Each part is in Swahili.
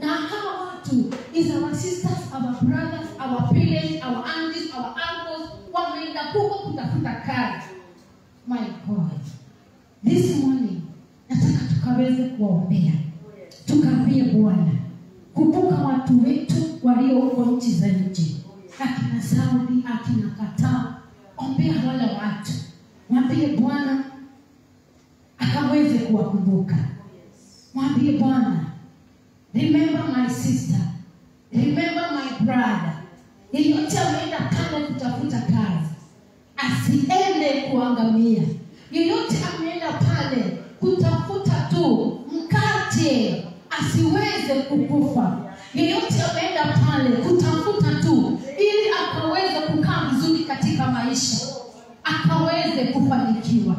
na hawa watu is our sisters our brothers our parents our aunties our uncles wameenda huko kutafuta kazi my god this morning nataka tukaweze kuwaombea tukaambie bwana kumbuka watu wetu walio huko nchi za nje akina saudi akina kataa ombea wale watu mwambie bwana akaweze kuwakumbuka mwambie bwana remember my sister remember my brother yeyote ameenda pale kutafuta kazi asiende kuangamia yeyote ameenda pale kutafuta tu mkate asiweze kukufa yeyote ameenda pale kutafuta tu ili akaweze kukaa vizuri katika maisha akaweze kufanikiwa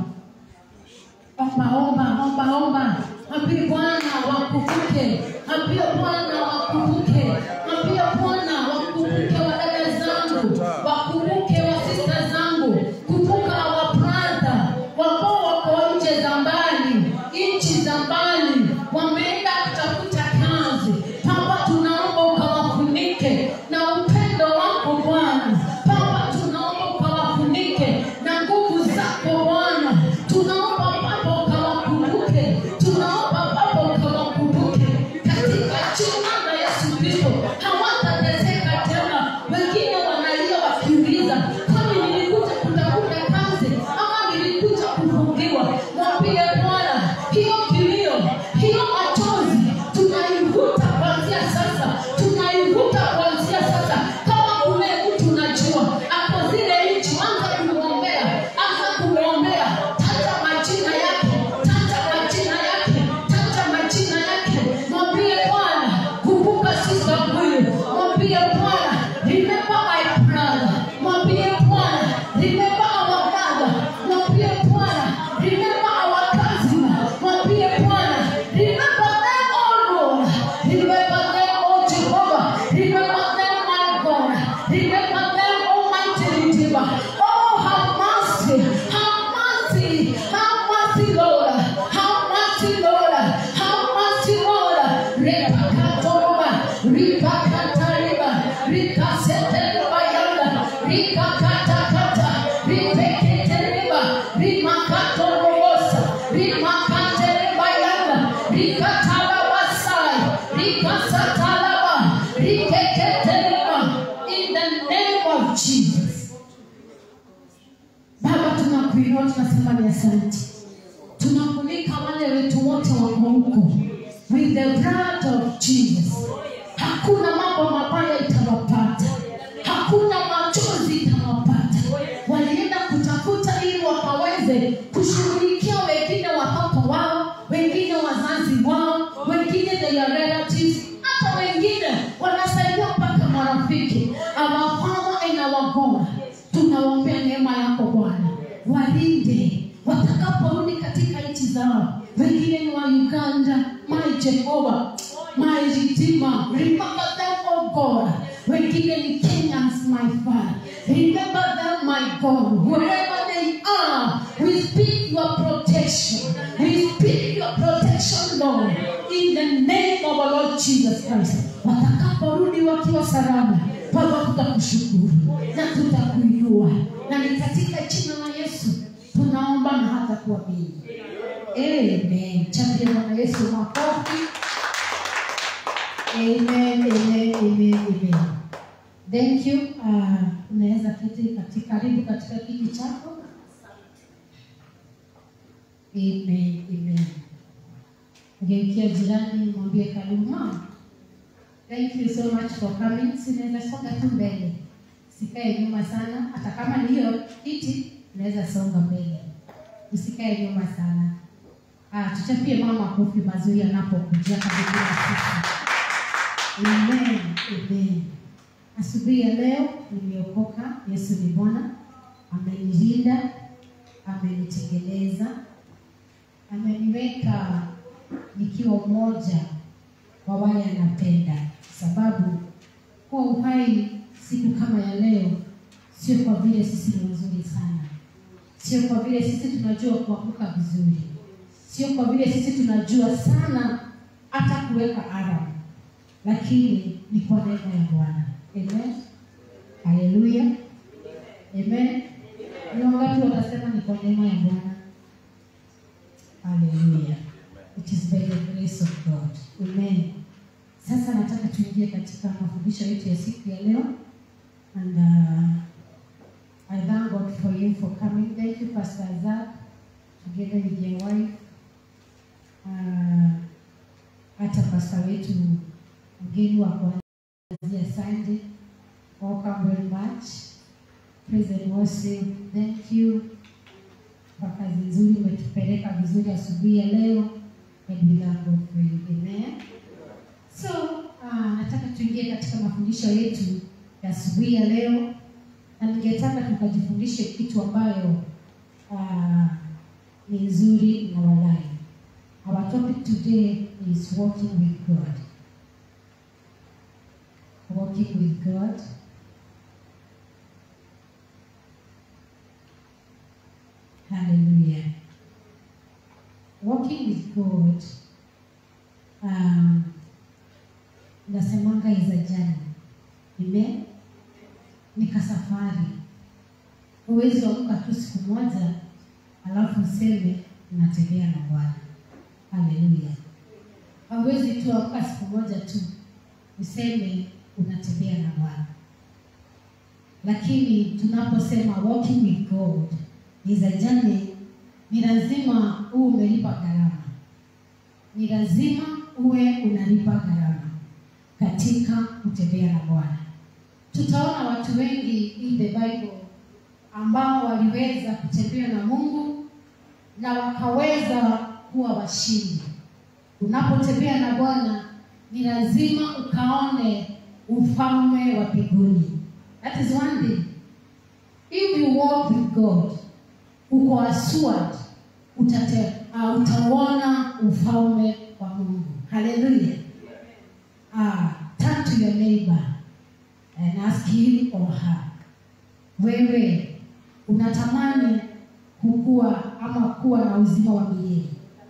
omba omba omba omba ambie bwana wakumbuke ambie bwana wakumbuke ambie bwana wakumbuke wadada zangu wakumbuke wasista zangu kumbuka wapradha wambao wako nje za mbali nchi za mbali wameenda kutafuta kazi papa tunaomba ukawafunike na upendo wako bwana papa tunaomba ukawafunike na nguvu zako bwana tunaomba papa ukawakumbuke tunaomba papa ukawakumbuke katika jina la yesu kristo hawatateseka tena wengine wanalia wakiuliza kwani nilikuja kutafuta kazi ama nilikuja kufungiwa mwambie bwana hiyo kilio hiyo machozi tunaivuta kuanzia sasa tunaivuta kuanzia sasa kama kuna mtu unajua ako zile nchi anza kumwombea anza kumwombea taja majina yake taja majina yake taja majina yake mwambie bwana kumbuka sisa huyu mwambie bwana remember my brother mwambie bwana remember our brother mwambie bwana remember our cousin mwambie bwana remember them all Lord remember them oh Jehovah remember them my God remember them almighty Redeemer oh have mercy have mercy have mercy Lord have mercy Lord have mercy Lord repakatoroba ripakatariba rikaseteriba yanda rikakatakata ripeketeriba rimakatorobosa rimakateriba yanda rikatalabasai rikasatalaba rikeketeriba in the name of Jesus Baba, tunakuinua tunasema ni asante, tunafunika wale wetu wote wako huko with the blood of Jesus. Hakuna mambo mabaya itawapata, hakuna machozi itawapata. Walienda kutafuta ili wakaweze kushughulikia wengine watoto wao, wengine wazazi wao, wengine their relatives, hata wengine wanasaidia mpaka marafiki. Our Father and our God, tunaombea neema yako Bwana, walinde watakaporudi katika nchi zao. Wengine ni wa Uganda, my Jehovah, my Redeemer, remember them, oh God. Wengine ni Kenyans, my Father, remember them, my God, wherever they are. We speak your protection. We speak your protection, Lord, in the name of our Lord Jesus Christ. Watakaporudi wakiwa salama, Baba, tutakushukuru na tutakuinua, na ni katika jina la Yesu tunaomba na hata kuamini. Amen. Chapia Bwana Yesu makofi. Amen, amen, amen, amen. Thank you. Uh, unaweza kiti katika karibu katika kiti chako. Amen, amen. Ngeukia jirani mwambie karibu mama. Thank you so much for coming. Sinaweza songa tu mbele, sikae nyuma sana. Hata kama ni hiyo kiti, naweza songa mbele, usikae nyuma sana. Ah, tuchapie mama kofi mazuri anapokuja karibu na sisi. Amen, amen. Asubuhi ya leo nimeokoka. Yesu ni Bwana, amenilinda, amenitengeneza, ameniweka nikiwa mmoja wa wale anapenda, sababu kuwa uhai siku kama ya leo sio kwa vile sisi ni wazuri sana, sio kwa vile sisi tunajua kuamka vizuri, sio kwa vile sisi tunajua sana hata kuweka alarm lakini ni kwa neema ya bwana amen haleluya amen ni wangapi watasema ni kwa neema ya bwana haleluya it is by the grace of god amen sasa nataka tuingie katika mafundisho yetu ya siku ya leo and uh, I thank God for you for coming. Thank you, Pastor Zach, together with your wife. Uh, hata pasta wetu mgeni wa kuanzia Sunday. Welcome very much. Praise and worship. Thank you kwa kazi nzuri umetupeleka vizuri asubuhi ya leo. And we thank God for you. Amen. So, uh, nataka tuingie katika mafundisho yetu ya asubuhi ya leo na ningetaka tukajifundishe kitu ambayo uh, ni nzuri na walai. Our topic today is walking with God. Walking with God. Hallelujah. Walking with God um, nasemanga is a journey. Amen ni kasafari. Huwezi amka tu siku moja alafu useme unatembea na Bwana. Haleluya! Hauwezi tu amka siku moja tu useme unatembea na Bwana, lakini tunaposema walking with God is a journey, ni lazima uwe umelipa gharama, ni lazima uwe unalipa gharama katika kutembea na Bwana tutaona watu wengi in the Bible ambao waliweza kutembea na Mungu na wakaweza kuwa washindi. Unapotembea na Bwana ni lazima ukaone ufalme wa mbinguni. That is one thing. If you walk with God, uko assured utate, uh, utauona ufalme wa Mungu. Hallelujah. Ah, turn to your neighbor and ask him or her, wewe unatamani kukua ama kuwa na uzima wa milele?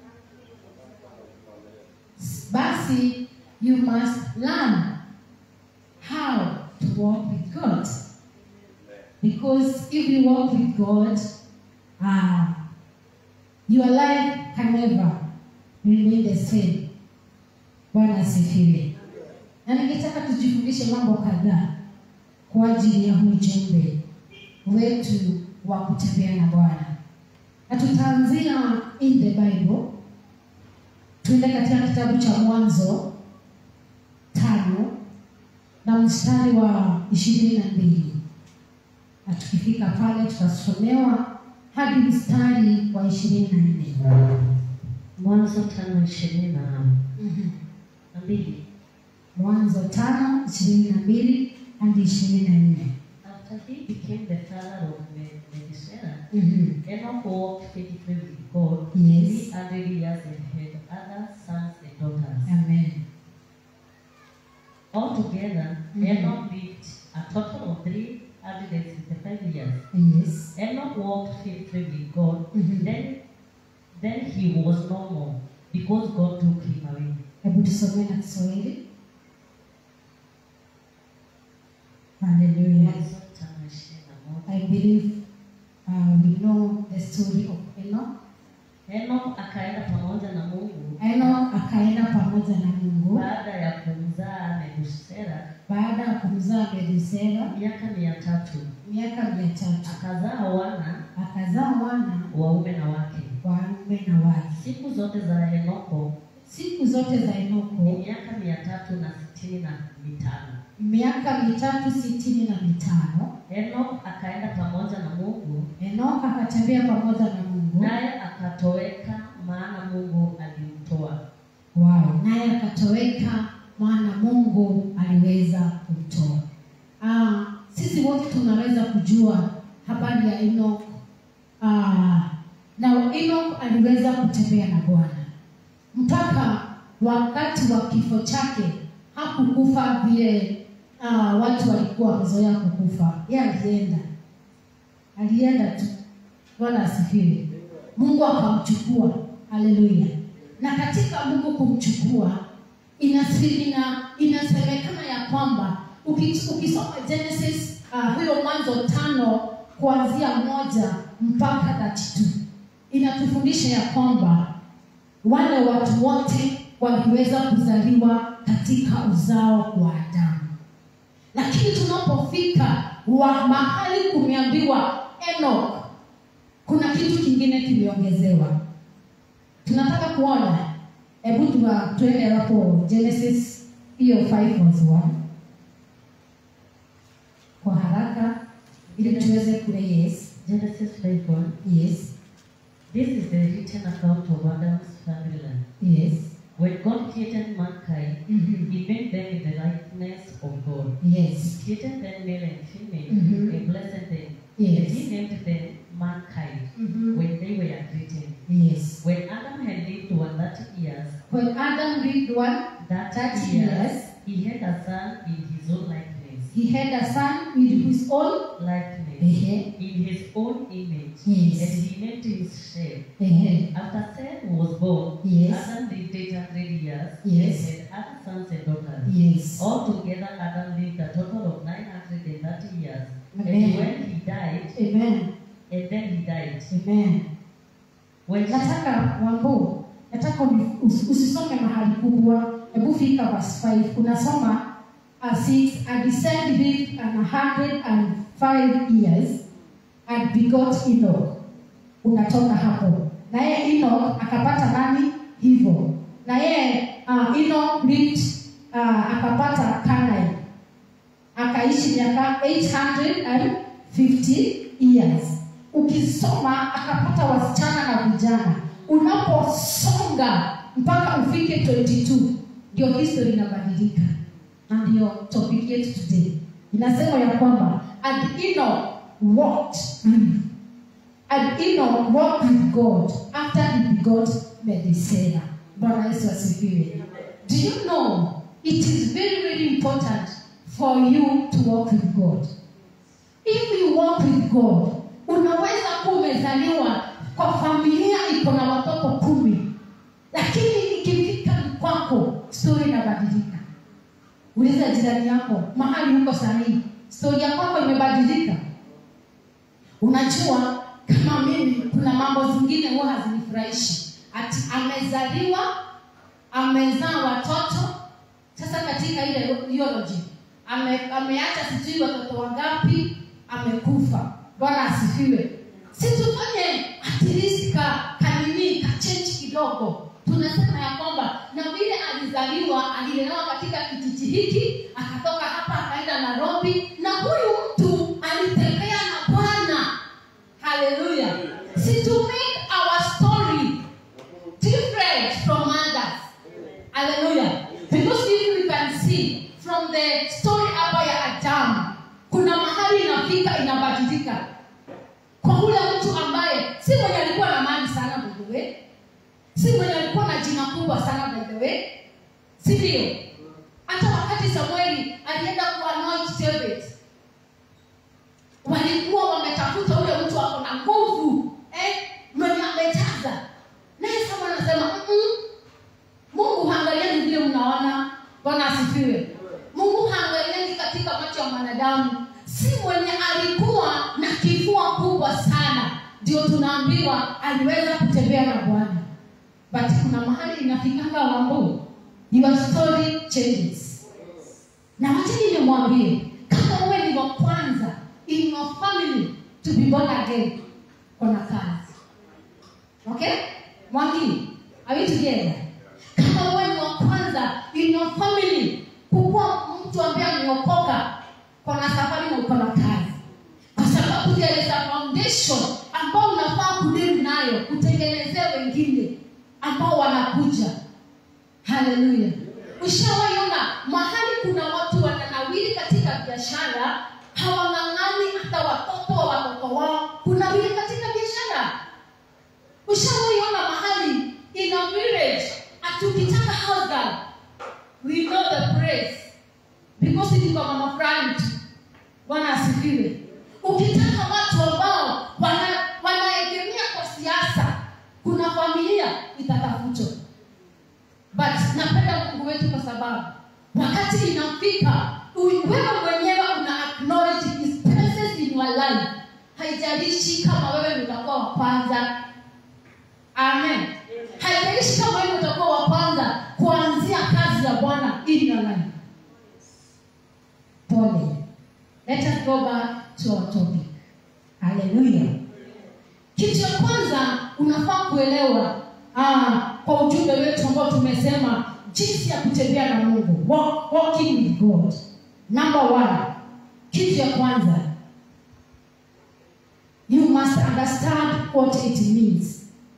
Basi you must learn how to walk with God. Because if you walk with God, uh, your life can never remain the same. Bwana asifiwe na ningetaka tujifundishe mambo kadhaa kwa ajili ya huu ujumbe wetu wa kutembea na Bwana, na tutaanzia in the Bible. Tuende katika kitabu cha Mwanzo tano na mstari wa ishirini na mbili na tukifika pale tutasomewa hadi mstari wa ishirini na nne. Mwanzo tano ishirini na na mbili. Mwanzo tano ishirini na mbili hadi ishirini na nne. After he became the father of Me- Methuselah, Mhm. Enoch walked faithfully with God Yes. three hundred years and had other sons and daughters. Amen. Altogether, Mhm. Enoch lived a total of three hundred and sixty-five years. Yes. Enoch walked faithfully with God. Mhm. Then, then he was no more because God took him away. Hebu tusomee na Kiswahili. Hallelujah. Mwanzo tano ishirini na moja. I believe uh, we know the story of Enoch. Enoch akaenda pamoja na Mungu Enoch akaenda pamoja na Mungu baada ya kumzaa Methusela baada ya kumzaa Methusela miaka mia tatu miaka mia tatu akazaa wana akazaa wana waume na wake. wanaume na wake. Siku zote za Enoko Siku zote za ni Enoko miaka mia tatu na sitini na mitano. miaka mitatu sitini na mitano. Enok akaenda pamoja na Mungu, Enoch akatembea pamoja na Mungu naye akatoweka, maana Mungu alimtoa. Wow, naye akatoweka maana Mungu aliweza kumtoa. Ah, sisi wote tunaweza kujua habari ya Enoch. Ah, na Enoch aliweza kutembea na Bwana mpaka wakati wa kifo chake hakukufa vile ah, watu walikuwa wamezoea kukufa. Yeye alienda, alienda tu. Bwana asifiwe. Mungu akamchukua. Haleluya. Na katika Mungu kumchukua inasi- ina- inasema Uki- ukisoma genesis uh, huyo mwanzo tano kuanzia moja mpaka 32 inatufundisha ya kwamba wale watu wote waliweza kuzaliwa katika uzao wa adamu lakini tunapofika wa mahali kumeambiwa Enoch, kuna kitu kingine kimeongezewa. Tunataka kuona, hebu tuwa- tuende hapo Genesis hiyo 5 verse 1 kwa haraka ili tuweze kule. Yes, Genesis 5 1. yes, This is the written account of Adam's family line. yes, When God created mankind, Mhm. He made them in the likeness of God. yes, He created them male and female, Mhm. and blessed them. Yes. And He named them mankind Mhm. when they were created. yes. When Adam had lived 130 years, When Adam lived one, that 30 years, years. he had a son in his own likeness. he had a son with his own. Likeness. Ehe, In his own image. Yes. And he named him Shem. ehe, After Seth was born, Yes. Adam lived 800 years Yes. and had other sons and daughters. yes. Altogether, Adam lived a total of 930 years. Amen. And when he died, Amen. and then he died. Amen. When nataka wambo nataka uni- usi- usisome mahali kubwa hebu fika verse 5 unasoma uh, six and descend lived an hundred and five years and begot Enoch unatoka hapo na yeye Enoch akapata nani hivyo na yeye uh, Enoch lived uh, akapata Canaan akaishi miaka 850 years ukisoma akapata wasichana na vijana unaposonga mpaka ufike 22 ndio history inabadilika na ndio topic yetu today inasema ya kwamba and Enoch walked mm, and Enoch walked with God after he begot Methuselah. Bwana Yesu asifiwe. Do you know it is very very important for you to walk with God. If you walk with God, unaweza kuwa umezaliwa kwa familia iko na watoto kumi, lakini ikifika ni kwako, stori inabadilika. Uliza jirani yako mahali huko sahihi, stori ya kwako imebadilika. Unajua, kama mimi, kuna mambo zingine huwa hazinifurahishi. Ati amezaliwa, amezaa watoto, sasa katika ile theology ame, ameacha sijui watoto wangapi, amekufa. Bwana asifiwe. Si tufanye at least ka kanini ka change kidogo. Tunasema ya kwamba na vile alizaliwa, alilelewa katika kijiji hiki, akatoka hapa akaenda Nairobi, na huyu mtu alitembea na Bwana. Haleluya. Si to make our story different from others. Hallelujah. Because if we can see from the story hapa ya Adamu, kuna mahali inafika inabadilika kwa ule mtu ambaye si mwenye alikuwa na mali sana by the way, si mwenye alikuwa na jina kubwa sana by the way, si ndio? Hata wakati Samueli alienda kuanoint David, walikuwa wametafuta ule mtu ako na nguvu eh, mwenye amejaza naye Samuel anasema "Mm-mm, Mungu haangaliani vile mnaona. Bwana asifiwe. Mungu haangaliani katika macho ya mwanadamu, si mwenye alikuwa na kifua kubwa sana ndio tunaambiwa aliweza kutembea na Bwana, but kuna mahali inafikanga wambo, your story changes. Na wacha nimwambie, kama wewe ni wa kwanza in your family to be born again, kuna kazi okay mwangi are we together kama wewe ni wa kwanza in your family kukuwa mtu ambaye ameokoka kona safari na uko na kazi kwa sababu there is a foundation ambao unafaa kudili nayo kutengenezea wengine ambao wanakuja haleluya ushawaiona mahali kuna watu wananawili katika biashara hawang'ang'ani hata watoto wa watoto wao kunawili katika biashara ushawaiona mahali in a village atukitaka house girl we know the praise because it kwa mama fulani tu bwana asifiwe ukitaka watu ambao wana- wanaegemea kwa siasa kuna familia itatafutwa but napenda mungu wetu kwa sababu wakati inafika u- wewe mwenyewe una acknowledge his presence in your life haijalishi kama wewe ndio utakuwa wa kwanza amen haijalishi kama wewe utakuwa wa kwanza kuanzia kazi ya bwana in your life pole let us go back to our topic haleluya kitu cha kwanza unafaa kuelewa ah, kwa ujumbe wetu ambao tumesema jinsi ya kutembea na mungu walk, walking with god number one kitu ya kwanza you must understand what it means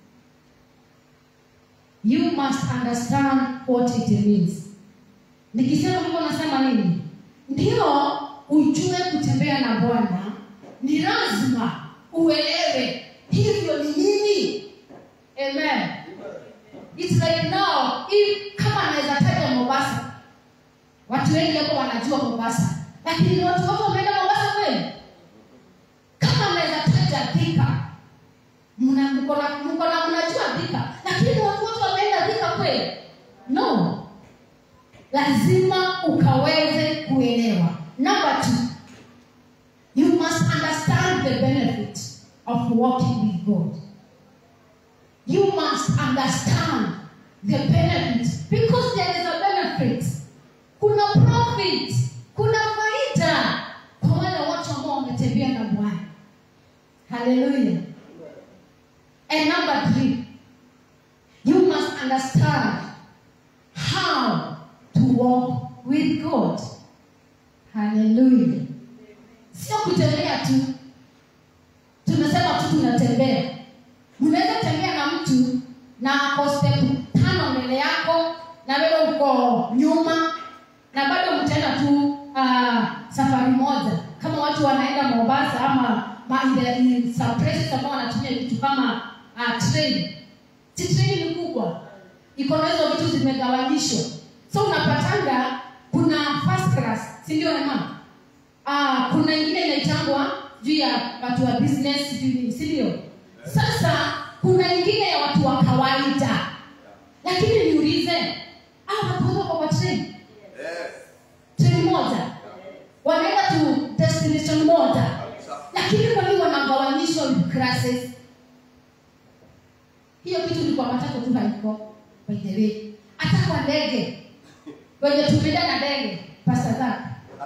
you must understand what it means nikisema hivyo nasema nini ndio ujue kutembea na bwana ni lazima uelewe hivyo ni nini amen It's like now if kama anaweza taja mombasa watu wengi hapo wanajua mombasa lakini watu wote wameenda mombasa kweli kama anaweza taja dhika mna- mko na- mko na mnajua dhika lakini watu wote wameenda dhika kweli no lazima ukaweze kuelewa number two you must understand the benefit of walking with god you must understand the benefit because there is a benefit kuna profit kuna faida kwa wale watu ambao wametembea na bwana haleluya and number three you must understand how to walk with god haleluya sio kutembea tu tunasema tu tunatembea mnaweza tembea na mtu na ako step tano mbele yako na wewe uko nyuma na bado mtaenda tu uh, safari moja kama watu wanaenda mombasa ama ma- in the- in some places ambao wanatumia vitu kama uh, train si train ni kubwa iko na hizo vitu zimegawanyishwa so unapatanga kuna first class si ndio ema ah, kuna ingine inaitangwa juu ya watu wa business sijui nini, si ndio sasa kuna ingine ya watu wa kawaida lakini niulize ah, watu wote wako kwa train train moja wanaenda tu destination moja lakini kwa nini wanagawanyishwa with classes hiyo kitu ni kwa matatu tu haiko by the way hata kwa ndege wenye tumeenda na ndege pasta zake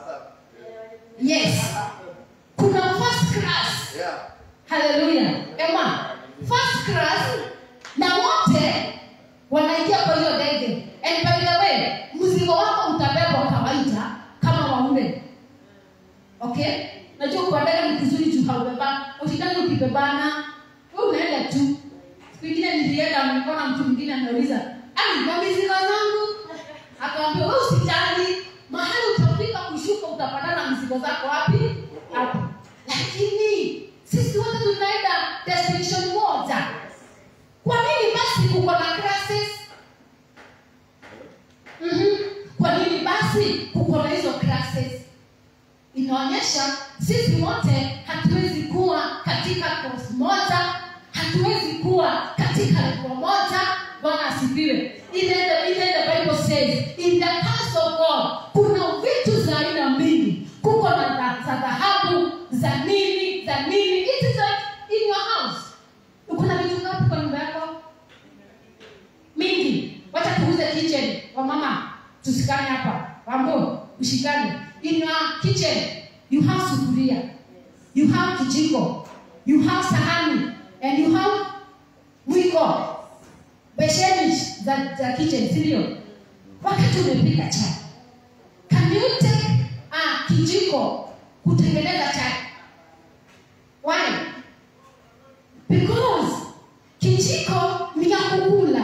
yes kuna first class haleluya ema first class na wote wanaingia kwa hiyo ndege and by the way mzigo wako utabebwa kawaida kama waume okay najua kwa ndege ni kizuri juu haubeba ushindani ukibebana we unaenda tu siku ingine nilienda nilikuwa na mtu mwingine anauliza "Ai, kwa mizigo zangu akawambia we usijali mahali utafika kushuka utapatana na mzigo zako wapi hapo lakini sisi wote tunaenda destination moja kwa nini basi kuko na classes mm-hmm. kwa nini basi kuko na hizo classes inaonyesha sisi wote hatuwezi kuwa katika course moja hatuwezi kuwa katika level moja bwana asifiwe ile the, ile the bible says in the house of god kuna vitu za aina mbili kuko na za- za dhahabu za nini za nini it is like in your house kuna vitu ngapi kwa nyumba yako mingi wacha tuuze kitchen kwa mama tusikane hapa wambo ushikane in your kitchen you have sufuria you have kijiko you have sahani and you have mwiko besheni za, za kitchen sindio wakati umepika chai can you take uh, kijiko kutengeneza chai why because kijiko ni ya kukula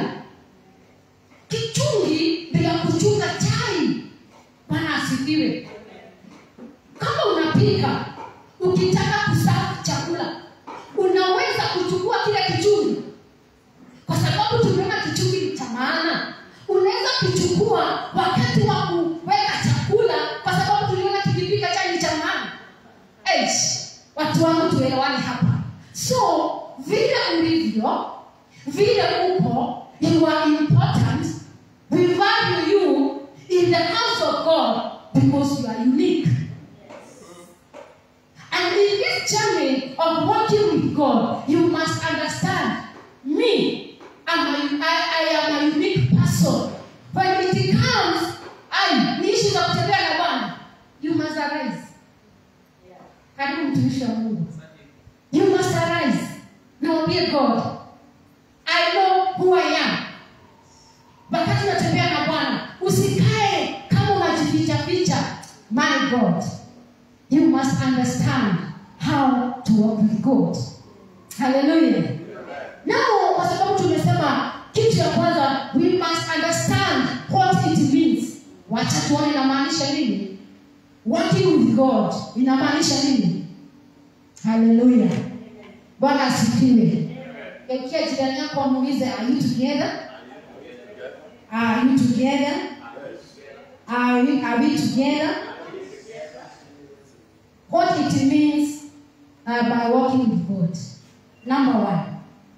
kichungi ni ya kuchunga chai bwana asifiwe kama unapika ukitaka kusafu chakula unaweza kuchukua kile kichungi kwa sababu tumeona kichungi ni cha maana unaweza kuchukua wakati wa kuweka chakula kwa sababu tuliona kikipika chai ni cha maana Eish, watu wangu tuelewane hapa so vile ulivyo vile uko you are important we value you in the house of god because you are unique. And in this journey of walking with God, you must understand me. I'm a, I, I am a unique person. When it comes, I ni issue za kutembea na Bwana, you must arise. Karibu mtumishi wa Mungu. You must arise. Naambie God, I know who I am. Wakati unatembea na Bwana, usikae kama unajificha ficha. My God, you must understand how to walk with God. Hallelujah. Now, kwa sababu tumesema kitu ya kwanza, we must understand what it means. Wacha tuone inamaanisha nini. Working with God inamaanisha nini? Hallelujah. Bwana asifiwe. Geukia jirani yako amuulize, are you together? Are you together? Are we, are we together? What it means uh, by walking with God. Number one,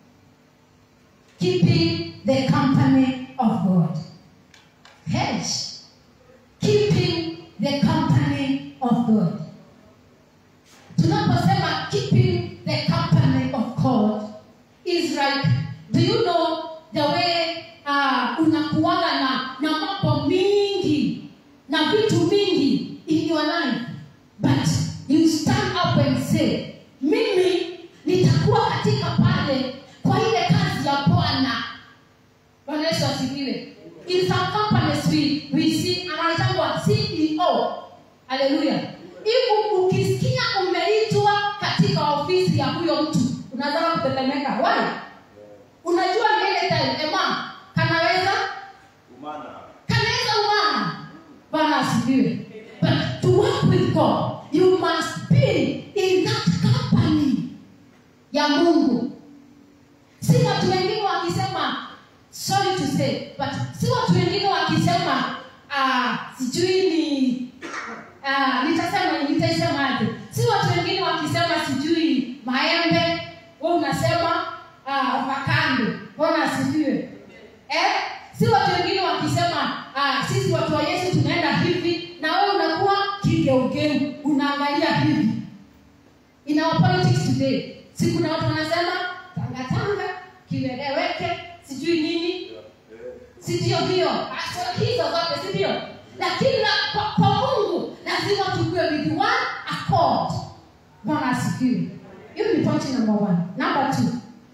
keeping the company of God. Hedge. Keeping the company of God. Tunaposema keeping the company of God is like, do you know the way uh, unakuwaga na, na mambo mingi na vitu mingi in your life but you stand up and say mimi nitakuwa katika pale kwa ile kazi ya bwana bwana yesu asifiwe in some companies we, we see anaitangwa ceo haleluya hivi ukisikia umeitwa katika ofisi ya huyo mtu unazama kutetemeka why unajua ni ile time ema kanaweza kanaweza umama bwana asifiwe but to work with god you must be in that company ya mungu si watu wengine wakisema sorry to say but si watu wengine wakisema ah, sijui ni ah, nitasema nitaisemaje si watu wengine wakisema sijui maembe we unasema ah, avocado bwana asifiwe eh? si watu wengine wakisema ah, sisi watu wa yesu tunaenda hivi na wewe unakuwa kigeugeu unaangalia hivi in our politics today si kuna watu wanasema tangatanga kieleweke sijui nini si ndio hiyo Ah, so hizo zote si ndio lakini la- kwa, kwa mungu lazima tukue with one accord bwana asifiwe hiyo ni point number one number two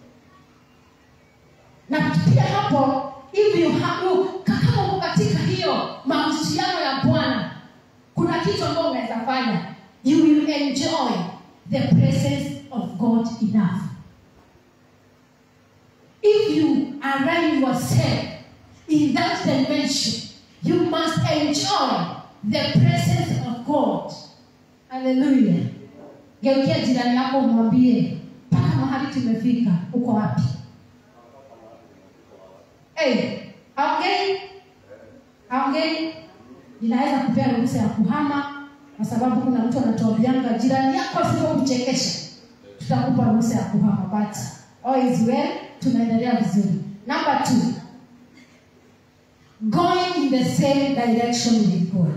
na pia hapo hivi hapo kama uko katika hiyo mahusiano ya bwana kuna kitu ambayo unaweza fanya you will enjoy the presence of god enough if you align yourself in that dimension you must enjoy the presence of god haleluya geukia jirani yako umwambie mpaka mahali tumefika uko wapi hey, aongei aongei inaweza kupea ruhusa ya kuhama kwa sababu kuna mtu anatuambianga jirani yako asipokuchekesha tutakupa ruhusa ya kuhama but all is well tunaendelea vizuri number two going in the same direction with god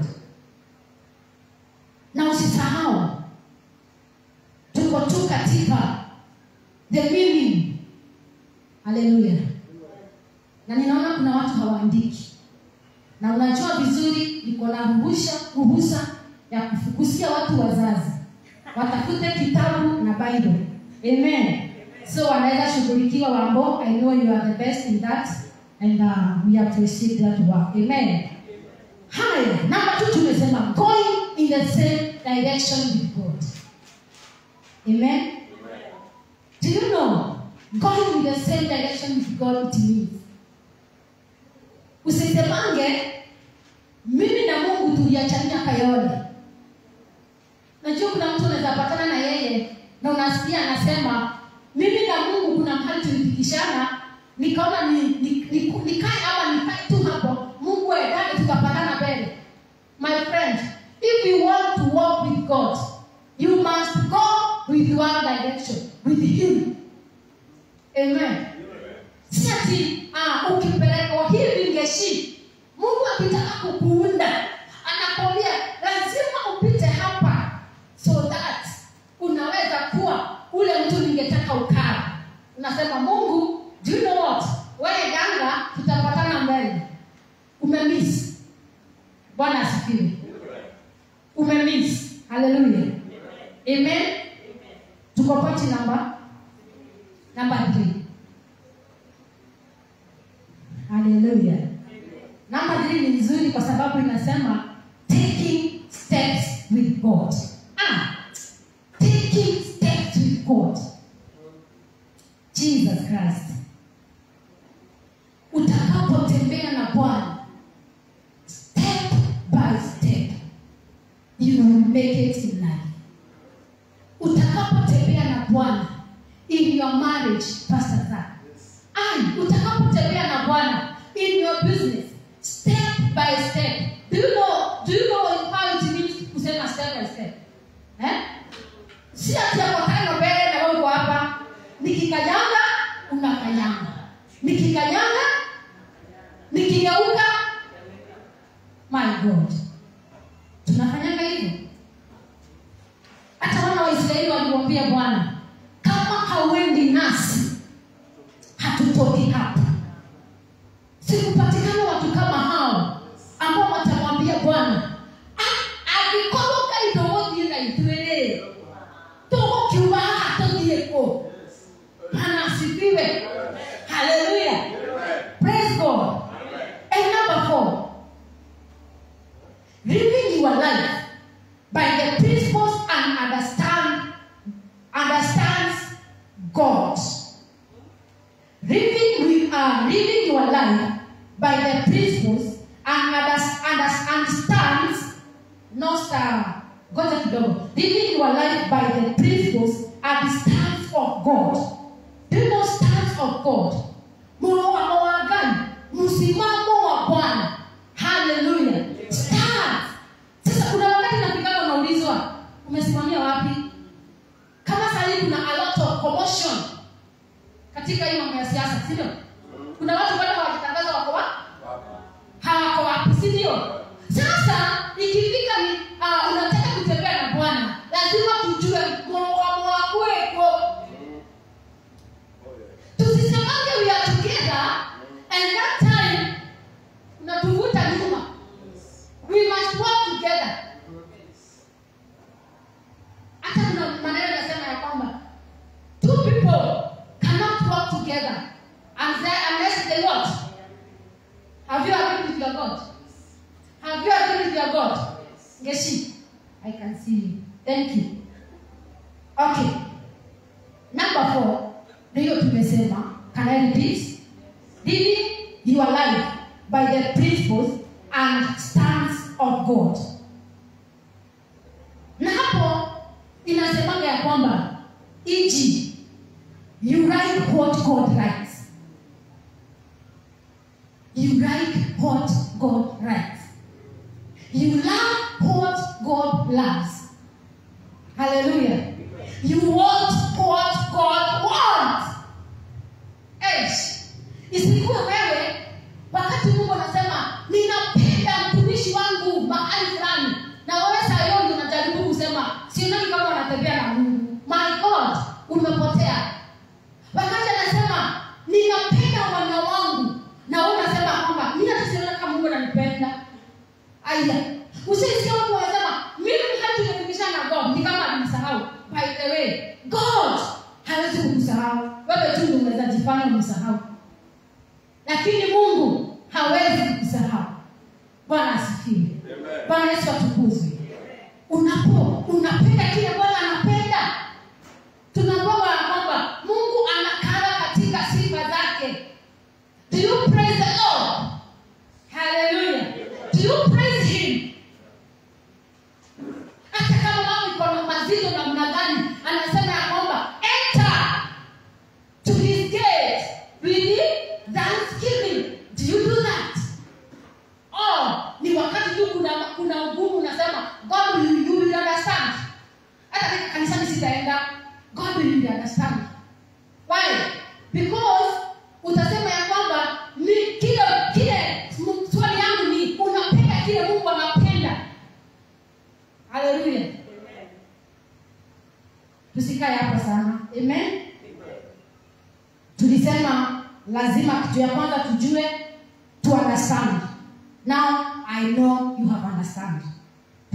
na usisahau tuko tu katika the meaning haleluya na ninaona kuna watu hawaandiki na unajua vizuri niko na ruhusha ruhusa ya kufukusia watu wazazi watafute kitabu na bible amen so wanaweza shughulikiwa wambo i know you are the best in that and uh, we appreciate that work amen haya namba tu tumesema going in the same direction with god amen do you know going in the same direction with god it means usisemange mimi na mungu tuliachania kayole najua kuna mtu unaweza patana na yeye na unasikia anasema mimi na mungu kuna mahali tulifikishana nikaona ni, ni, ni, nikae ama nikae tu hapo mungu edani tukapatana mbele my friend if you want to walk with god you must go with one direction with him amen si ati ah, ukipelekwa hivi ngeshi mungu akitaka kukuunda anakwambia asifiwe umemiss haleluya amen tuko pointi namba namba 3 haleluya namba 3 ni nzuri kwa sababu inasema taking steps with god ah, taking steps with god jesus christ utakapotembea na bwana step by step you will make it in life utakapotembea na bwana in your marriage pastor Zach. Ai, utakapotembea na bwana in your business step by step do you know, do you know how it means kusema step by step eh? si ati yako tano mbele na wewe uko hapa nikikanyanga unakanyanga nikikanyanga nikigeuka my god tunafanyanga hivyo hata wana waisraeli walimwambia bwana kama hauendi nasi hatutoki hapa sikupatikana watu kama hao ambao watamwambia bwana "Ah, angĩkorwo ngai ndũgũthiĩ na ithuĩ-rĩ tũgũkiuma haha tũthiĩ kũ Bwana asifiwe haleluya praise god and number four living your life by the principles and understand understands god living with uh, living your life by the principles and unders- unders- understands no star ngoja kidogo living your life by the principles and the stance of god do you know stance of god mlowamo wa gani msimamo wa bwana haleluya stance sasa kuna wakati napigana unaulizwa umesimamia wapi kama sahii kuna a lot of commotion katika hii mambo ya siasa si ndio kuna watu bado hawajitangaza wako wapi hawako wapi si ndio sasa ikifika ni uh, unataka kutembea na bwana lazima tujue mwoamo wakweko tusisemange we are together and that time unatuvuta nyuma we must work together hata kuna maneno yanasema ya kwamba two people cannot work together unless unless they what have you agreed with your god have you agreed with your god ngeshi i can see you thank you okay number four ndiyo tumesema can i repeat living your life by the principles and stance of god na hapo inasemanga ya kwamba iji you write what god writes you write what god writes you love what god loves hallelujah you want what god wants Eish. isikuwe wewe wakati mungu anasema ninapenda mtumishi wangu mahali fulani na wewe sayoni unajaribu kusema sionani kama wanatembea na mungu my god umepotea wakati anasema ninapenda wana wangu na wewe unasema kwamba mi natasiona kama mungu ananipenda aya usisikia watu wanasema mimi wakati nimefundisha na god ni kama alimsahau by the way god hawezi kumsahau wewe tu ndio unaweza jifanya umsahau lakini mungu hawezi kukusahau bwana asifiwe bwana yesu atukuzwe unapo unapenda kile bwana anapenda tunapewa ya kwamba mungu anakaa katika sifa zake do you praise the lord hallelujah do you praise him hata kama mambo iko na mazito namna gani anasema ya kwamba enter to his gate with thanksgiving do you do that oh ni wakati tu kuna kuna ugumu unasema god will, you will understand hata katika kanisani sitaenda god will understand why because utasema ya kwamba ni kile kile m- swali yangu ni unapenda kile mungu anapenda haleluya tusikae hapa sana amen tulisema lazima kitu ya kwanza tujue to understand now i know you have understand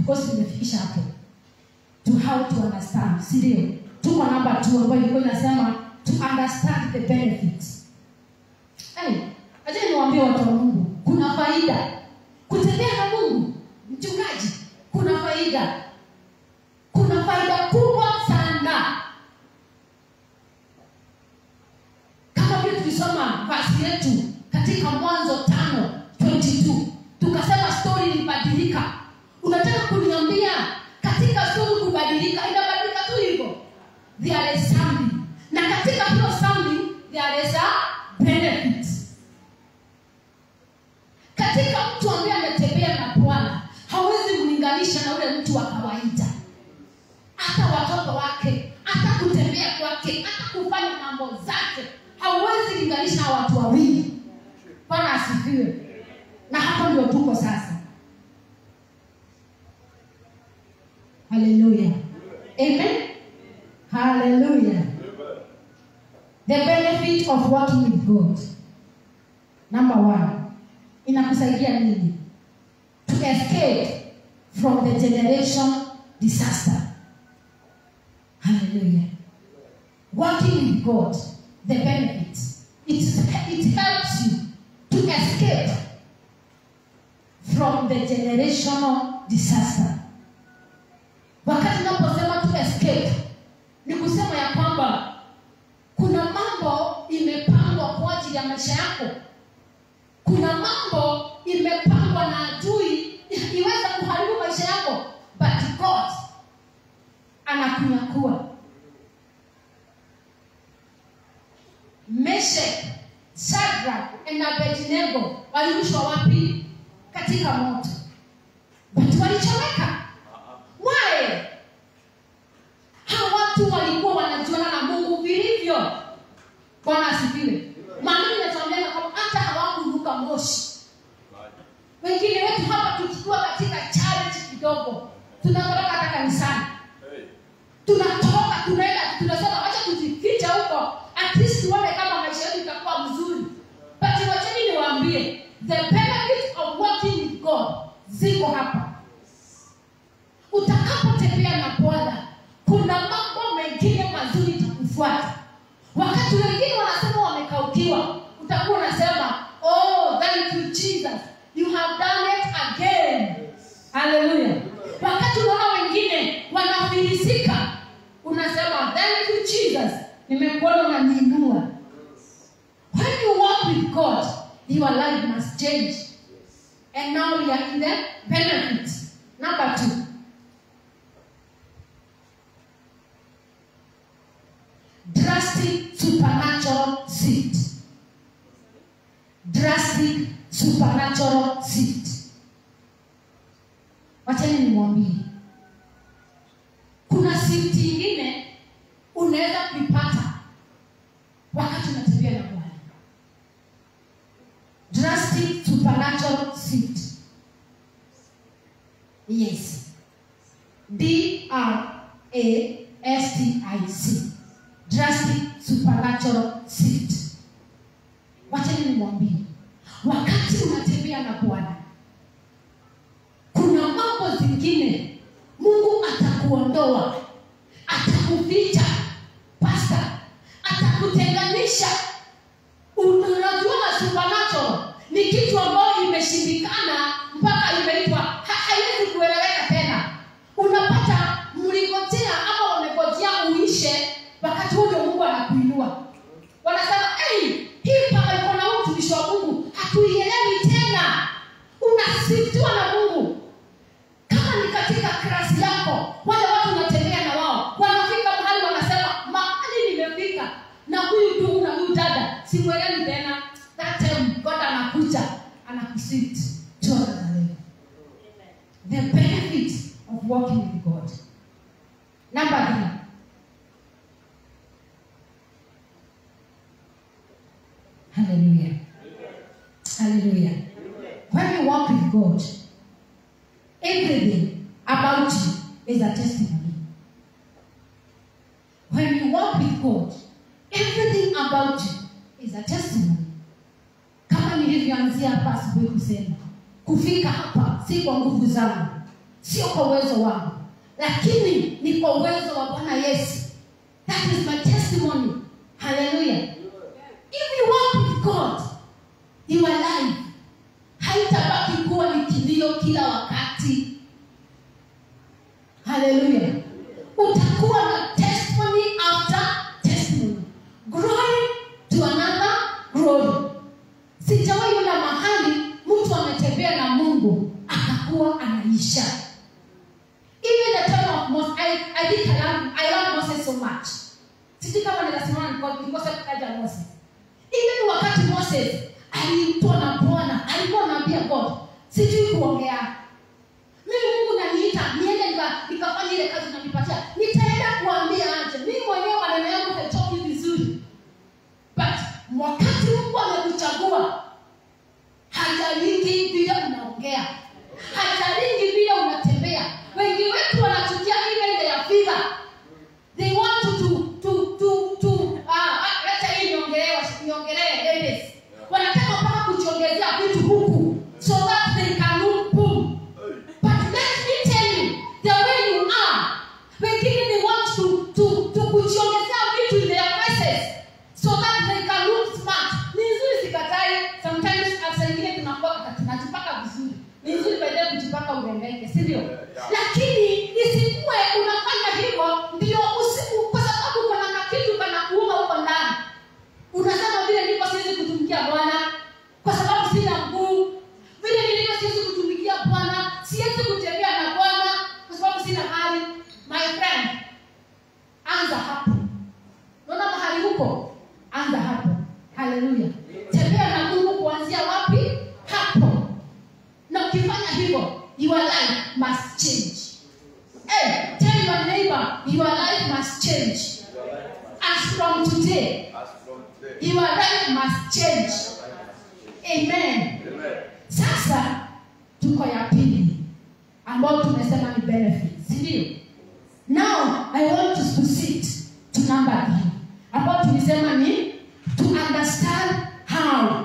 because tumefikisha hapo to how to understand si ndio tuko namba two ambayo ilikuwa inasema to understand the benefits hey, acha niwaambie watu wa mungu kuna faida kutembea na mungu mchungaji kuna faida kuna faida kubwa sana kama vile tulisoma basi yetu katika mwanzo tano 22 tukasema stori ilibadilika unataka kuniambia katika stori kubadilika inabadilika tu hivyo there is something na katika hiyo something there is a benefit katika mtu ambaye ametembea na bwana hawezi kulinganisha na ule mtu wa kawaida hata watoto wake hata kutembea kwake hata kufanya mambo zake hauwezi linganisha na watu wawili bwana asifiwe na hapo ndio tuko sasa haleluya amen haleluya the benefit of working with god number one inakusaidia nini to escape from the generation disaster haleluya working with god the benefits it, it helps you to escape from the generational disaster wakati unaposema to escape ni kusema ya kwamba kuna mambo imepangwa kwa ajili ya maisha yako kuna mambo imepangwa na adui iweza kuharibu maisha yako but god anakunyakua meshek sadrak na abednego walirushwa wapi katika moto but walichoweka wae hawa watu walikuwa wanajuana na mungu vilivyo bwana asifiwe maandiko inatuambia kwamba hata hawakuruka moshi wengine wetu hapa tukiwa katika challenge kidogo tunatoka hata kanisani tunatoka tunaenda tunasema wacha tujificha huko at least tuone kama maisha yetu itakuwa mzuri but wacheni niwaambie the benefit of working with god ziko hapa utakapotembea na bwana kuna mambo mengine mazuri itakufuata wakati wengine wanasema wamekaukiwa utakuwa unasema oh thank you jesus you have done it again haleluya wakati unaona wengine wanafilisika unasema thank you jesus nimekuona unaniinua when you walk with god your life must change and now we are in the benefit number two drastic supernatural seed drastic supernatural seed wachani nimwambie kuna seed ingine unaweza kuipata wakati unatembea na bwana drastic supernatural seed yes d r a s t i c drastic supernatural seed wachani nimwambie wakati unatembea na bwana kuna mambo zingine mungu atakuondoa atakuficha pasta atakutenganisha unajua supernatural ni kitu ambayo imeshindikana mpaka imeitwa ha- haiwezi kueleweka tena unapata mlingojea ama wamegojea uishe wakati huo ndio mungu anakuinua wanasema hey, hii paka iko na huyu mtumishi wa mungu hatuielewi tena unasiftiwa na mungu kama ni katika klasi yako wale watu unatembea na wao wanafika mahali wanasema mahali nimefika na huyu ndugu na huyu dada simwelewi tena that time god anakuja anakusit to another level the benefit of working with god number three hallelujah hallelujah when you walk with god everything about you is a testimony when you walk with god everything about you is a testimony kama nilivyoanzia hapa asubuhi kusema kufika hapa si kwa nguvu zangu sio kwa uwezo wangu lakini ni kwa uwezo wa bwana yesu that is my testimony haleluya if you walk with god your life haitabaki kuwa ni kilio kila wakati haleluya utakuwa na testimony after testimony glory to another glory sijawahi ona mahali mtu ametembea na mungu akakuwa anaisha even the time of Moses, I, I think I love, I love Moses so much sijui kama nikasimama niko- nikose kutaja Moses even wakati Moses aliitwa na Bwana alikuwa anaambia God sijui kuongea mimi Mungu naniita niende nika- nikafanya ile kazi unanipatia nitaenda kuambia aje mimi mwenyewe maneno yangu haitoki vizuri but wakati Mungu amekuchagua hajalingi vile unaongea hajalingi vile unatembea wengi wetu wanachukia ile ile ya figa they want to to to to ah ah, leta hii niongelee niongelee ladies wanataka mpaka kujiongezea vitu huku so that they can look boom but let me tell you the way you are wengine they want to to to kujiongezea vitu in their faces so that they can look smart ni nzuri sikatai sometimes hata ingine tunakuwa tunajipaka vizuri ni nzuri baadaye kujipaka urembeke si ndio lakini isikuwe unafanya hivyo ndio usiku kwa sababu kuna kakitu kana kuuma huko ndani unasema vile nilivyo siwezi kutumikia bwana kwa sababu sina mguu vile nilivyo siwezi kutumikia bwana siwezi kutembea na bwana kwa sababu sina hali my friend anza hapo naona mahali huko anza hapo haleluya tembea na mungu kuanzia wapi hapo na ukifanya hivyo your life must change hey, tell your neighbor your life must change as from today As from today. your life must change amen Amen. sasa tuko ya pili ambayo tumesema ni benefits ndio now i want to proceed to number three ambayo tulisema ni to understand how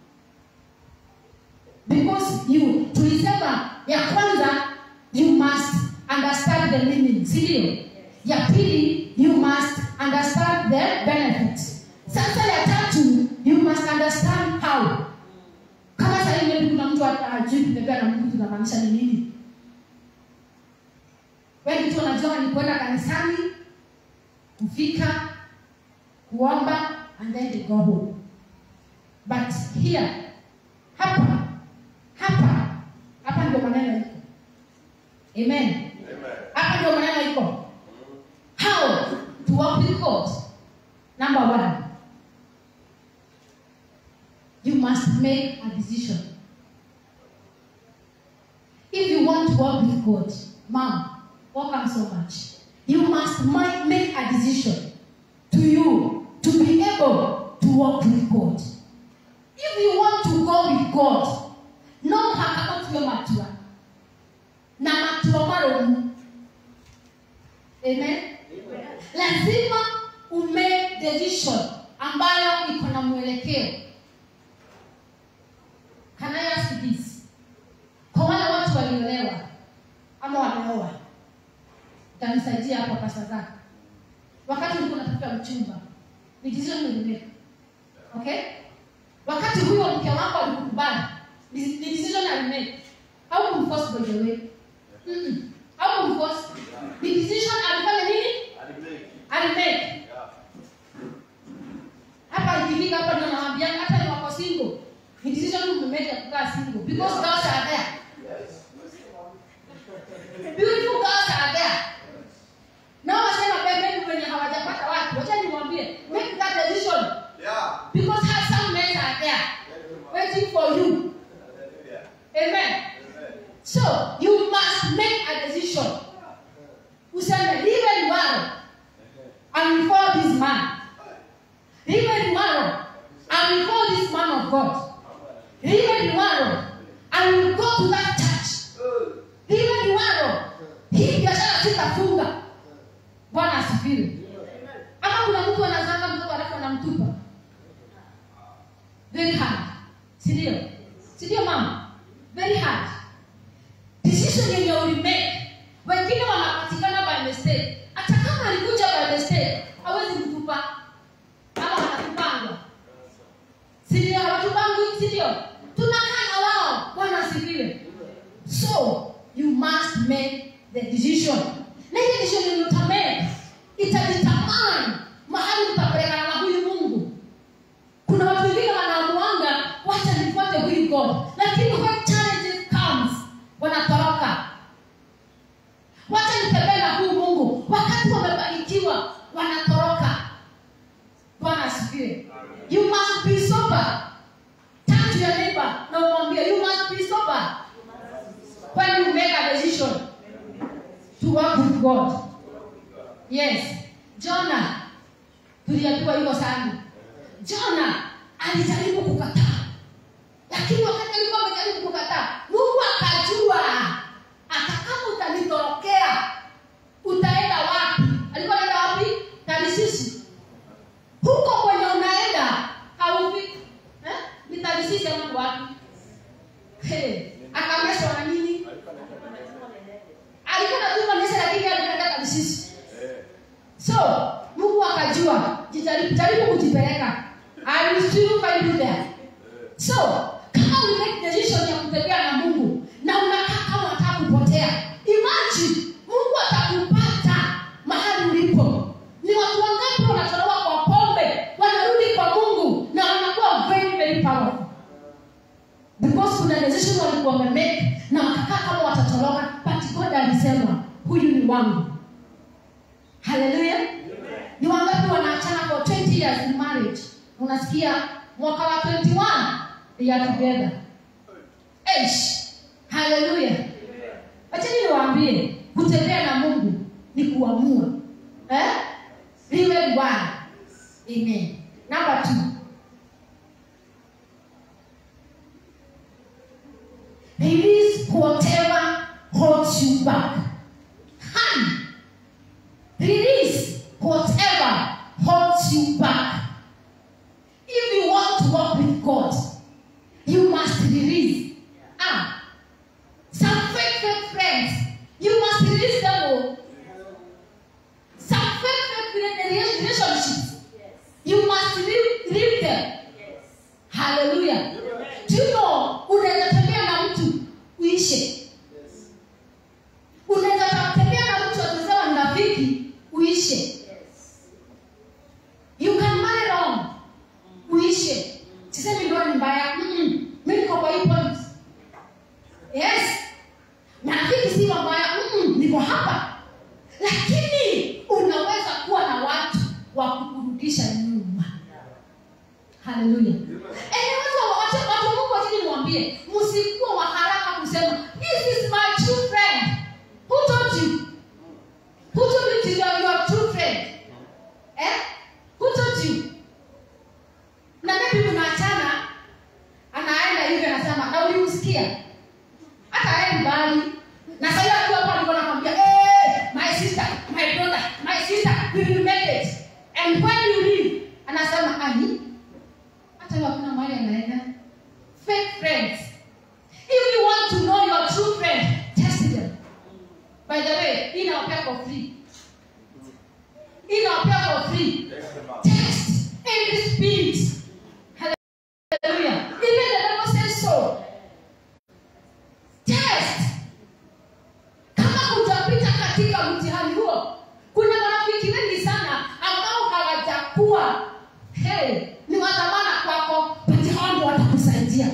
because you tulisema ya kwanza you must understand the meaning sindio ya pili you must understand the benefit sasa ya tatu you must understand how kama sahii maybe kuna mtu ajui kutembea na mungu tunamaanisha ni nini wengi tu wanajua ni kwenda kanisani kufika kuomba and then they go home but here hapa hapa hapa ndio maneno iko amen Amen. hapa ndio maneno iko how to walk with god number one you must make a decision if you want to walk with god mom welcome so much you must mi- make a decision to you to be able to walk with god if you want to go with god no hakakotue matua na matua maromu amen lazima ume decision ambayo iko na mwelekeo Can I ask this? Kwa wale watu waliolewa ama wameoa, utanisaidia hapo pesa zako. Wakati ulikuwa unatafuta mchumba, ni decision ulimake. Okay? Wakati huyo mke wako alikukubali, ni ni decision alimake. Au kumforce by the way. Mm-mm. Au kumforce. Ni decision alifanya nini? Alimake. Alimake. Yeah. hapa ikifika hapa ndio nawaambia hata ni wako single ni decision mmemake ya kukaa single because girls are there beautiful girls are there na wasema pembeni wenye hawajapata watu wacha niwaambie make that decision Yeah. because have some men are there waiting for you Hallelujah. amen Amen. so you must make a decision useme live liwalo and before this man live liwalo and before this man of god live liwalo and will go to that church live liwalo hii biashara sitafunga bwana asifiwe ama kuna mtu anazanga mtoto alafu anamtupa very hard sindio sindio mama very hard decision yenye ulimake the decision na ile decision yenye utamake itajitamani mahali utapelekana na huyu mungu kuna watu wengine wanaamuanga wacha nifuate huyu god lakini when challenges comes wanatoroka wacha nitembee na huyu mungu wakati wamebarikiwa wanatoroka bwana asifiwe you must be sober turn to your neighbor na umwambie you must be sober when you make a decision to work with god yes jona tuliambiwa hivyo sana jona alijaribu kukataa lakini wakati alikuwa amejaribu kukataa mungu akajua hata kama utanitorokea utaenda wapi alikuwa anaenda wapi tarisisi huko kwenye unaenda haufiki eh? ni tarisisi ama ni wapi hey. akameswa na nini alikuwa natuma nese lakini alikuenda tarisisi so mungu akajua jitaribu jaribu kujipeleka I will still find you there so kama ulimake decision ya kutembea na mungu na unakaa kama unataka kupotea imagine mungu atakupata mahali ulipo ni watu wangapi wanatolewa kwa pombe wanarudi kwa mungu na wanakuwa very very powerful because kuna decision walikuwa wamemake na wakakaa kama watatoroka but god alisema huyu ni wangu haleluya ni wangapi wanaachana for 20 years in marriage unasikia mwaka wa 21 they are together Eish. haleluya wachani niwaambie kutembea na mungu ni kuamua eh? liwe bwana amen number two release whatever holds you back hand Release whatever holds you back. If you want to walk with God, you must release. Ah, some fake, fake friends, you must release them. all. Some fake, fake rela- relationships, you must leave, leave them. Hallelujah. Do you know, unaweza tembea na mtu uishe unaweza tembea na mtu akisema ni rafiki uishe you can marry wrong uishe sisemi ndoa ni mbaya Mm-mm. mi niko kwa hii point yes marafiki si mabaya Mm-mm. niko hapa lakini unaweza kuwa na watu wa kukurudisha nyuma haleluya Yaani watu wa- watu- watu wa mungu wachini niwambie msikuwa wa haraka kusema this is my true friend who told you who told you to your, your true friend eh who told you na maybe mnaachana anaenda hivi anasema na ulimsikia hata aendi mbali na sasa hiyo akiwa hapa alikuwa anakwambia hey, my sister my brother my sister we will make it and when you leave anasema ani hata hiyo hakuna mahali anaenda fake friends if you want to know your true friend test them by the way hii nawapea for free hii nawapea for free test every spirit hallelujah even the bible says so test kama hujapita katika mtihani huo kuna marafiki wengi sana ambao hawajakuwa hey, ni wadhamana kwako pati hao ndio watakusaidia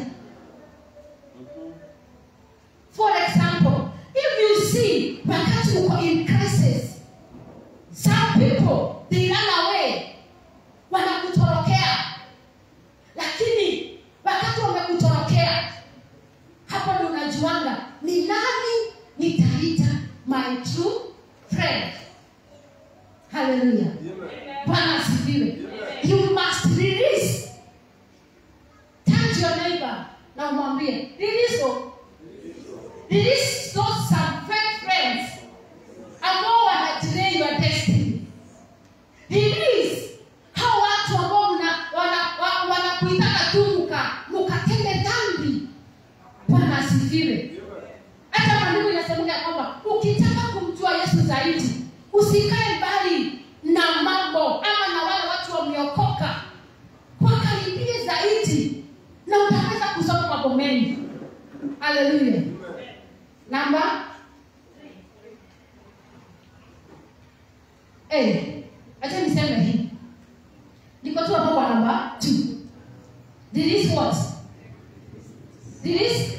for example if you see wakati uko in crisis some people they run away wanakutorokea lakini wakati wamekutorokea hapo ndo unajuanga ni nani nitaita my true friend haleluya bwana asifiwe you must release turn to your neighbor na umwambie release o- release those some fake friends ambao wanadelay your destiny release hao watu ambao mna- wana- wa- wanakuitaka tu muka mukatende dhambi bwana asifiwe hata maandiko inasemeka ya kwamba ukitaka kumjua yesu zaidi usikae mbali na mambo ama na wale watu wameokoka wakaribie zaidi na utaweza kusoma mambo mengi haleluya namba Eh, acha niseme hii. Niko tu hapo kwa namba 2. Release what? Release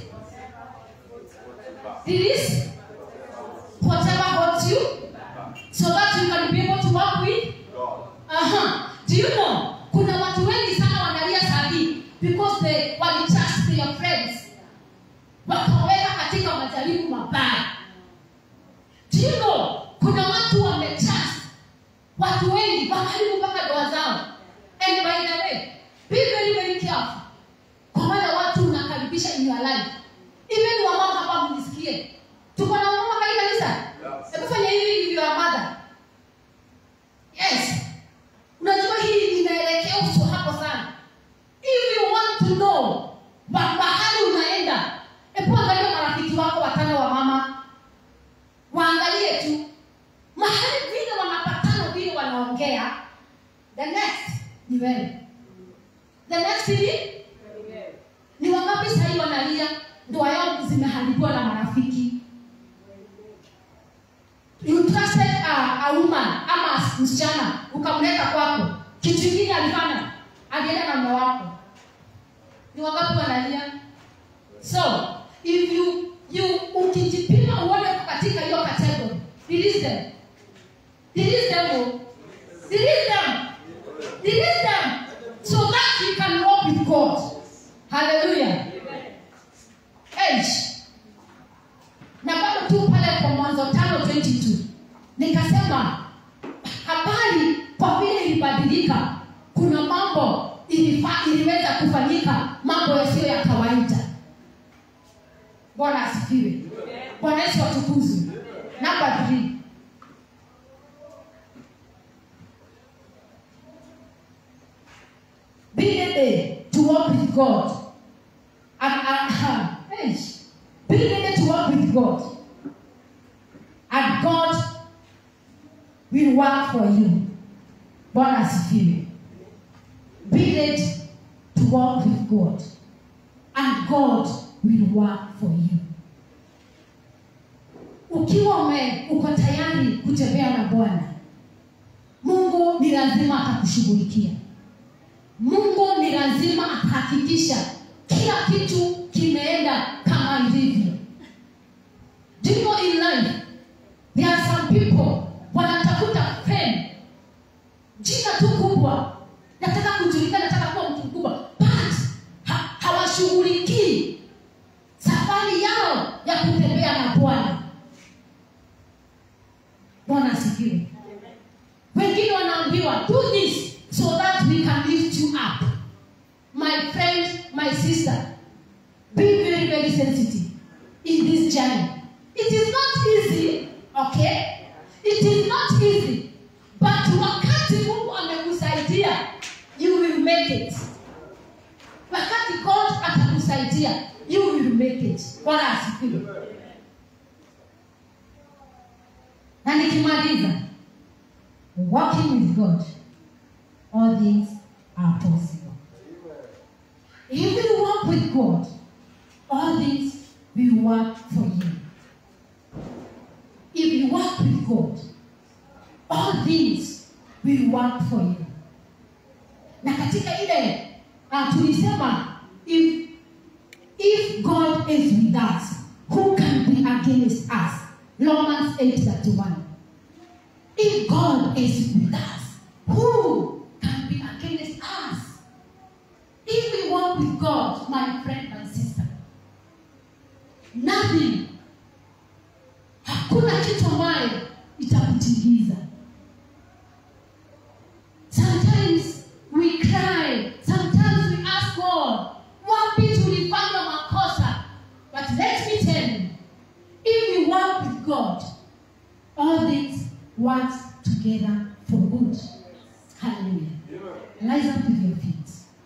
Release whatever hurts you so that you can be able to work with God. Aha. Do you know? Kuna watu wengi sana wanalia sahi because they walitrust their friends. Wakaweka katika majaribu mabaya. Do you know? Kuna watu wametrust watu wengi wakaribu mpaka ndoa zao. And by the way, be very very careful. Kwa wale watu unakaribisha in your life. Even wamama hapa mnisikie. Tuko na wamama katika kanisa. Hebu fanya hivi if you are mother. Yes. Unajua hii inaelekea uso hapo sana. If you want to know wa- mahali unaenda, hebu angalia marafiki wako watano wa mama, waangalie tu mahali vile wanapatana, vile wanaongea. The next ni wewe. The next ni ni wangapi sahii wanalia ndoa yao zimeharibiwa na marafiki you trusted a, a woman ama msichana ukamleta kwako kitu kingine alifanya alienda na mume wako ni wangapi wanalia so if you you ukijipima uone uko katika hiyo category release them release them oh. release them release them so that you can walk with God hallelujah Eish na bado tu pale kwa mwanzo tano 22 nikasema habari kwa vile ilibadilika kuna mambo ilifa, iliweza kufanyika mambo yasiyo ya kawaida bwana asifiwe bwana yesu atukuzwe namba 3 be ready to walk with god and, and, uh, eish. be ready to walk with god and God will work for you. Bwana asifiwe. Be ready to walk with God and God will work for you. Ukiwa ume uko tayari kutembea na Bwana, Mungu ni lazima atakushughulikia. Mungu ni lazima atahakikisha kila kitu kimeenda kama ilivyo. Do you know in life There are some people wanatafuta fame, jina tu kubwa, nataka kujulikana, nataka kuwa mtu mkubwa, but ha, hawashughulikii safari yao ya kutembea na Bwana. Bwana asifiwe. Wengine wanaambiwa do this so that we can lift you up. My friend, my sister, be very very sensitive in this journey. It is not easy, okay? It is not easy. But wakati Mungu amekusaidia, you will make it. Wakati God atakusaidia, you will make it. Bwana asifiwe. Na nikimaliza, walking with God, all things are possible. If you walk with God, all things will work for you. If you walk with God, all things will work for you. Na katika ile uh, tulisema if if God is with us, who can be against us? Romans 8:31. If God is with us, who can be against us? If we walk with God, my friend, my sister, nothing hakuna kitu ambayo itakutingiza sometimes we cry sometimes we ask god wapi tulifanya makosa but let me tell you if you work with god all things work together for good hallelujah rise up with your feet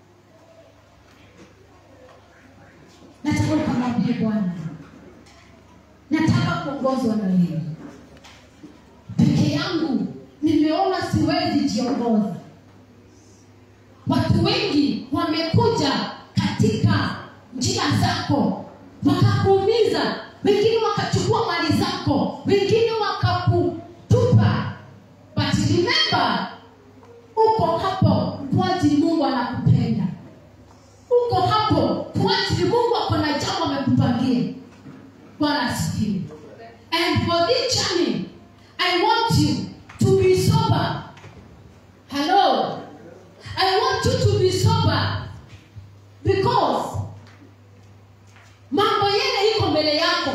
nataka ukamwambie bwana nataka kuongozwa na wewe peke yangu nimeona siwezi jiongoza watu wengi wamekuja katika njia zako wakakuumiza wengine wakachukua mali zako wengine wakakutupa but bwana asifiwe and for this journey i want you to be sober hello i want you to be sober because mambo yale iko mbele yako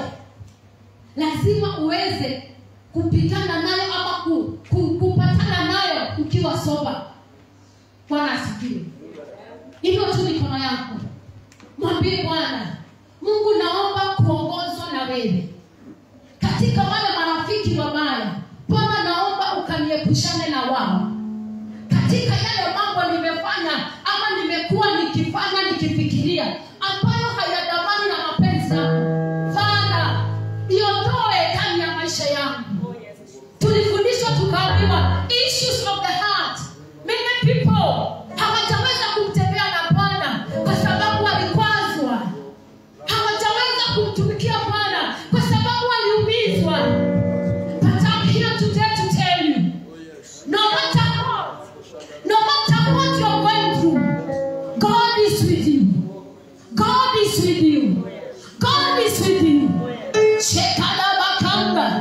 lazima uweze kupitana nayo ama ku, ku, kupatana nayo ukiwa soba bwana asifiwe hivyo tu mikono yako mwambie bwana mungu naomba kuongozwa na wewe katika wale marafiki wabaya bwana naomba ukaniepushane na wao katika yale mambo nimefanya ama nimekuwa nikifanya nikifikiria ambayo hayadamani na mapenzi yako fadha iondoe ndani ya maisha yangu tulifundishwa tukaambiwa issues of the heart many people hawataweza kumtembea na bwana kwa sababu walikwazwa hawataweza kumtumikia bwana kwa sababu waliumizwa but I'm here today to tell you no matter what no matter what you're going through God is with you God is with you God is with you Shekalabakanda.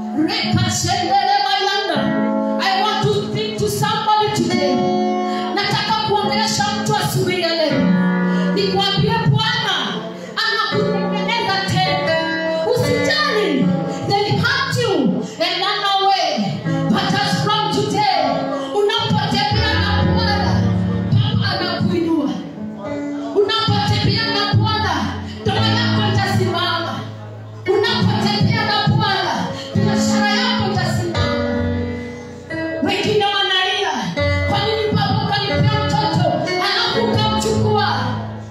Rekashendelebayanda. I want to speak to somebody today. Nataka kuongelesha mtu asubuhi ya leo. Nikwambie Bwana anakutengeneza tena. Usijali. They hurt you and run away. But as from today, unapotembea na Bwana, Baba anakuinua. Unapotembea na Bwana, ndoa yako itasimama unapotembea na bwana biashara yako itasimama wengine wanalia kwa nini baba ukanipea mtoto alafu ukamchukua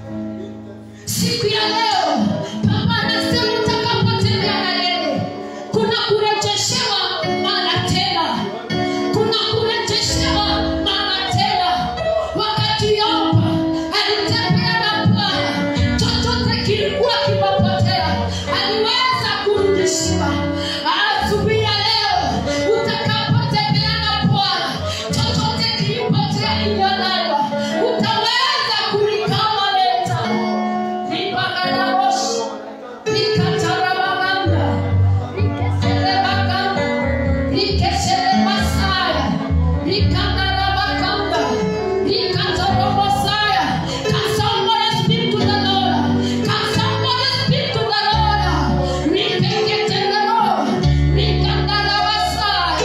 siku ya leo baba anasema utakapotembea na yeye kuna kurejeshewa mara tena kuna kurejeshewa mara tena wakati yopa alitembea na bwana chochote kilikuwa kimepotea aliweza kurudishiwa asubuhi ya leo utakapotembea na bwana chochote kilipotea iliyonaiwa utaweza kulikama leta lipagadabosha likatarabaganda likeserebaganda likeserebasaya likandarabaganda likatorobosaya Can somebody speak to the Lord? Can somebody speak to the Lord? Likeketelero, likandarabasaya,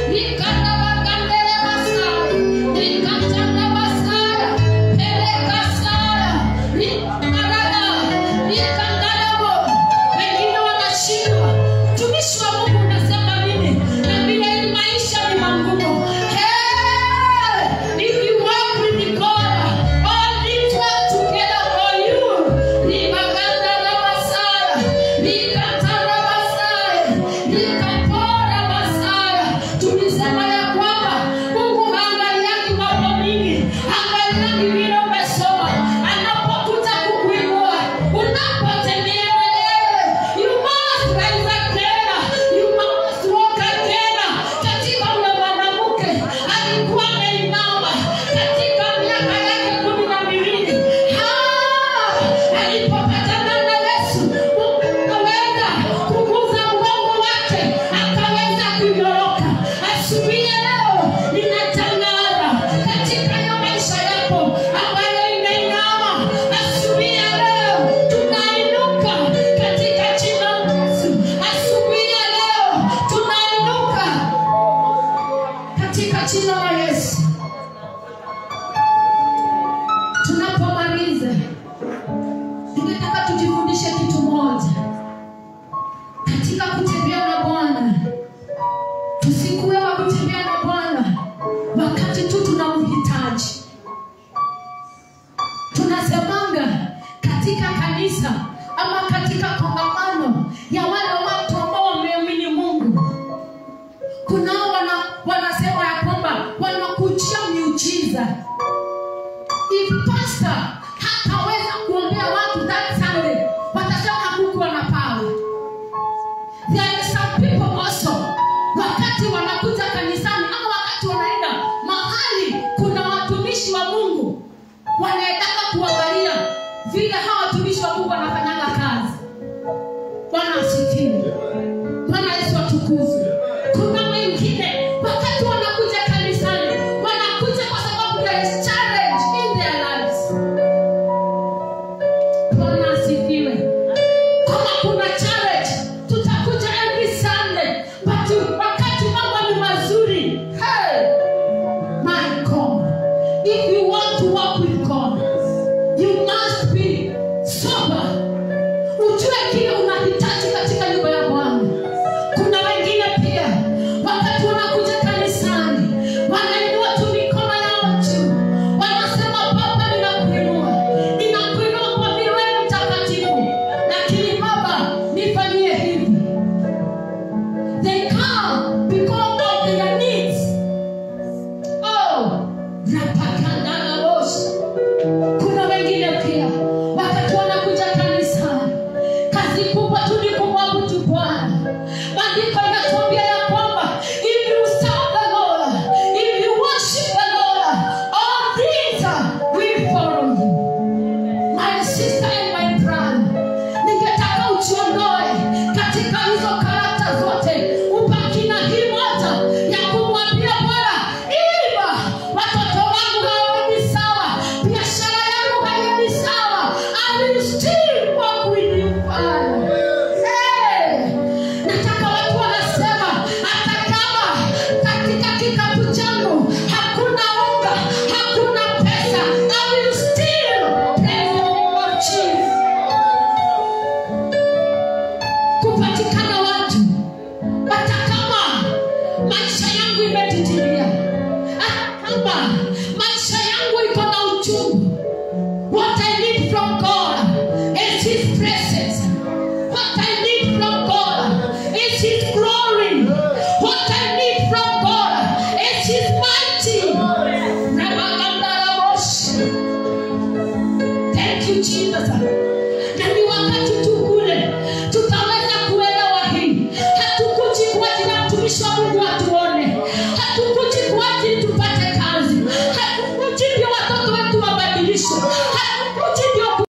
likandarabakanderebasaya, likatarabasaya, pelekasaya, likandarada, likandarabo. Wengine wanashindwa. Mtumishi wa Mungu unasema nini? Na vile hii maisha ni magumu. Hey! If you walk with the God, all things work together for you. Libaganda la Masaya, likatara Masaya, likapora Masaya. Tulisema ya kwamba Mungu haangaliagi mambo mingi, haangaliagi vile umesoma, anapokuja kukuinua, unapotembea na yeye, you must rise again, you must walk again. Katika ule mwanamke alikuwa ameinama katika miaka yake kumi na miwili Ah, alipopatana na Yesu Mungu akaweza kuguza mgongo wake akaweza kunyoroka. Asubuhi ya leo ninatangaza katika hiyo maisha yako ambayo imeinama, asubuhi ya leo tunainuka katika jina la Yesu. Asubuhi ya leo tunainuka katika jina la Yesu. Tunapomaliza, tungetaka tujifundishe kitu moja katika kutembea na Bwana. Tusikuwe wa kutembea na Bwana wakati tu tunamhitaji. Tunasemanga katika kanisa ama katika kongamano ya wale watu ambao wameamini Mungu kunao wana, wanasema ya kwamba wanakujia miujiza if pastor hataweza kuombea watu that sunday watasema hakukuwa na power there are some people also wakati wanakuja kanisa wakati wanakuja kanisani wanainua tu mikono yao juu wanasema baba ninakuinua ninakuinua kwa vile wewe ni mtakatifu lakini baba nifanyie hivi they come because of their needs oh rapakandana bosi kuna wengine pia wakati wanakuja kanisani kazi kubwa tu ni kumwabudu bwana maandiko inatuambia ya kwamba if you serve the lord if you worship the lord all things will follow you my sister and my brother ningetaka uchiondoe katika hizo karata zote ubaki na hii moja ya kumwambia bwana iba watoto wangu hawaendi sawa biashara yangu haiendi sawa I will still walk with you Father. Hey! nataka watu wanasema hata kama katika kikapu changu hakuna unga hakuna pesa I will still praise the name of Jesus kupatikana watu hata kama maisha yangu imedidimia hata kama maisha yangu iko na uchungu what i need from god is his presence what i need from god is his glory what i need from god is his mighty Rabagandarabosh. Thank you, Jesus. Na ni wakati tu kule tutaweza kuelewa hii. Hatukuji kwa ajili ya mtumishi wa Mungu atuone.